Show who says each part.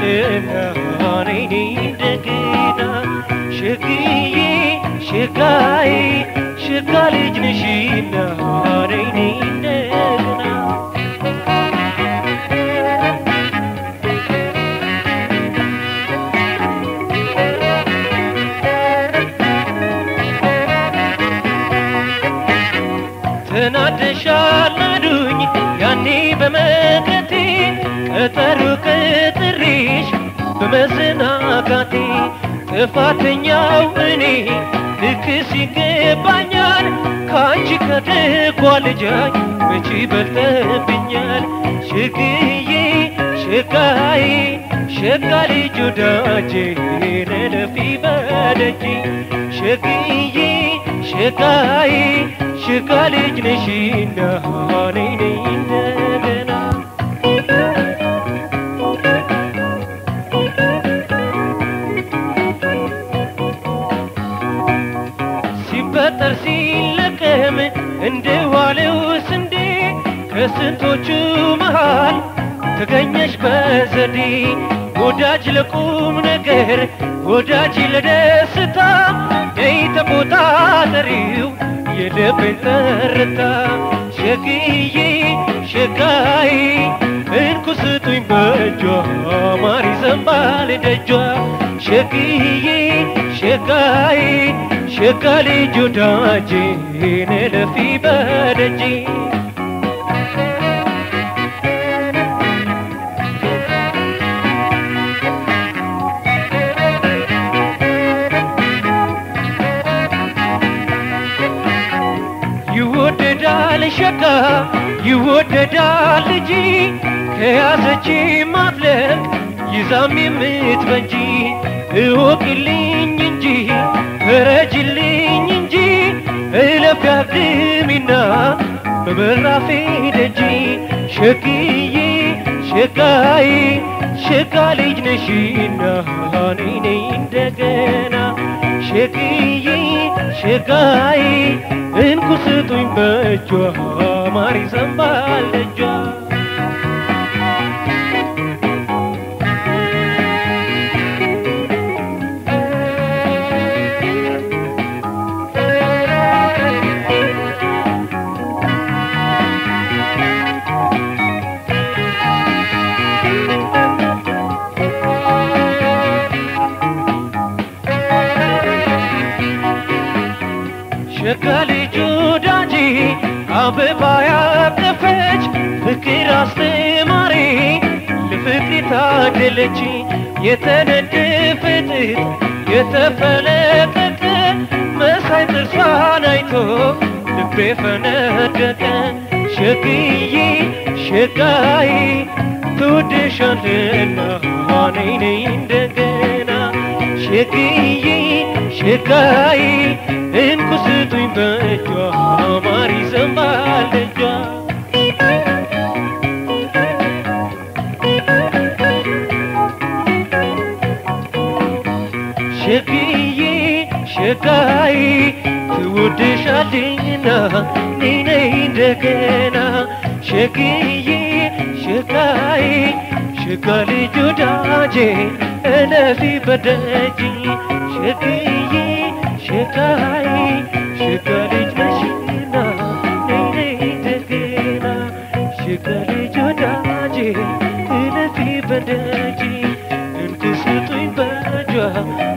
Speaker 1: ተወድሻልና እኔ እንደገና ሸግዬ ሸጋዬ ሸጋ ልጅ ነሽና እኔ እንደገና ተናደሻል አሉኝ ያኔ በመቅረቴ ቀጠሮ ቀጥሬሽ በመዘናጋቴ ጥፋተኛው እኔ ልክስ ይገባኛል ከአንቺ ከደጓ ልጃይ መቼ በልጠብኛል ሸግዬ ሸጋዬ ሸጋ ልጅ ወዳጄ ነለፊ በደጅ ሸግዬ ሸጋዬ ሸጋ ልጅ ነሽና ነይ ነይ እንደገና ሲፈጠር ሲለቀም እንደ ዋለው ስንዴ ከስንቶቹ መሃል ተገኘሽ በዘዴ ወዳጅ ለቁም ነገር ወዳጅ ለደስታ ነይ ተቆጣጠሪው የልቤን ትርታ ሸግዬ ሸጋዬ እንኩ ስጡኝ በእጇ ማር ይዘንባል ደጇ ሸግዬ ሸጋዬ ሸጋ ልጅ ወዳጄ ነለፊ በደጄ ይወደዳል ሸጋ ይወደዳል ልጅ ከያዘች ማፍለቅ ይዛም የምትበጂ እወቅልኝ እንጂ እረጅልኝ እንጂ እለፍ ያግሚና በበራፌ ደጅ ሸግዬ ሸጋዬ ሸጋ ልጅ ነሽና ነይ ነይ እንደገና ሸግዬ ሸጋዬ እንኩ ስጡኝ በእጇ ማር ይዘንባል ደጇ ሸጋ ልጅ ወዳጄ አበባ ያቀፈች ፍቅር አስተማሪ ለፍቅር የታደለች የተነደፈ ጥጥ የተፈለቀቀ መሳይ ጥርሷን አይቶ ልቤ ፈነደቀ ሸግዬ ሸጋዬ ትወድሻለና ነይ ነይ እንደገና ሸግዬ ሸጋዬ እንኩ ስጡኝ በእጇ ማር ይዘንባል ደጇ ሸግዬ ሸጋዬ ትወድሻለኝና ነይ ነይ እንደገና ሸግዬ ሸጋዬ ሸጋ ልጅ ወዳጄ እለፊ በደጅ ሸግዬ ሸጋዬ ሸጋ ልጅ ነሽና ነይ ነይ እንደገና ሸጋ ልጅ ወዳጄ እለፊ በደጅ እንድስጡኝ በእጇ